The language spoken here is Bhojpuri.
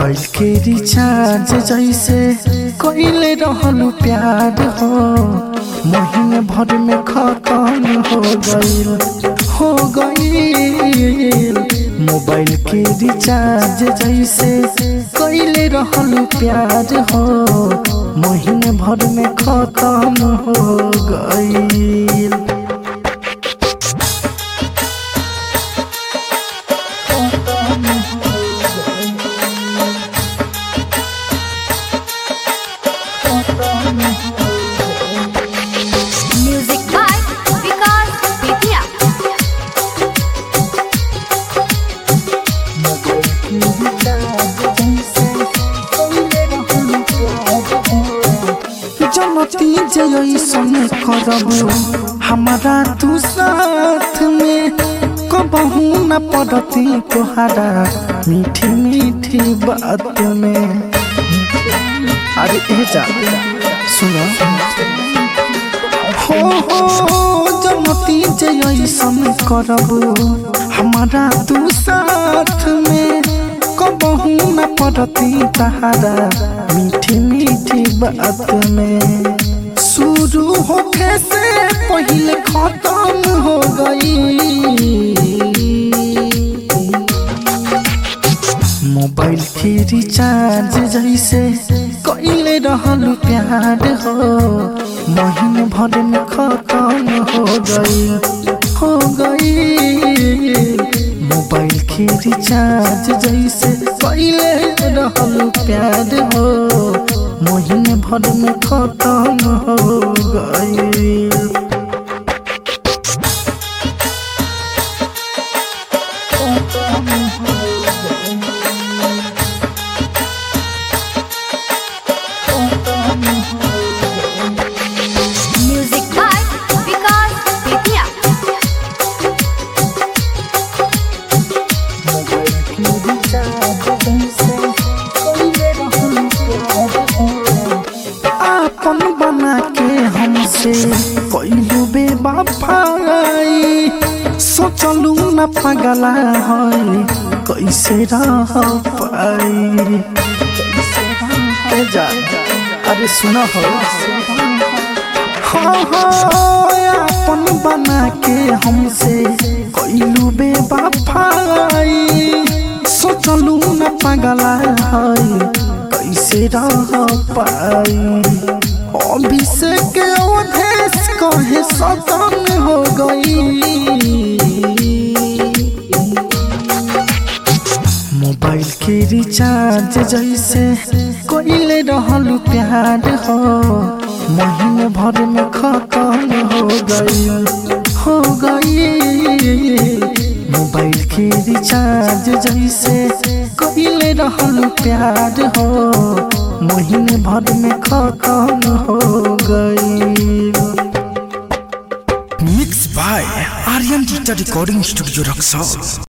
मोबाइल के रिचार्ज जैसे कइले रहलू प्यार हो महीने भर में खत्म हो गईल हो गईल मोबाइल के रिचार्ज जैसे कइले रहलू प्यार हो महीने भर में खत्म हो गईल Music by Vikas Vidya. जनती जैसन करबू हमारा तू साथ में कबहू न पड़ती तोहरा मीठी मीठी बात में अरे ए जा सुनो हो हो जनती जैसन करबू हमारा तू साथ में कबहू न पड़ती तहारा मीठी मीठी बात में शुरू होखे से पहले खत्म हो गई मोबाइल के रिचार्ज जैसे कइले रहलू प्यार हो महीने भर में खत्म हो गई हो गई मोबाइल के रिचार्ज जैसे कइले रहलू प्यार हो महीने भर में खत्म हो गई Music by Vikas Vidya. आपन बना के हमसे कैलू बेबाफाई सोचलू न पगला है कैसे रह पाई ए जा अरे सुनो हो हाँ हाँ अपन बना के हमसे कैलू बेबाफाई सोचलू न पगला है कैसे रह पाई अभिषेक अवधेश कहे सदन हो गई मोबाइल के रिचार्ज जैसे कइले रहलू प्यार हो महीने भर में खत्म हो गई हो गई मोबाइल के रिचार्ज जैसे कइले रहलू प्यार हो महीने भर में खत्म हो गई mix by Aryan digital recording studio Raxaul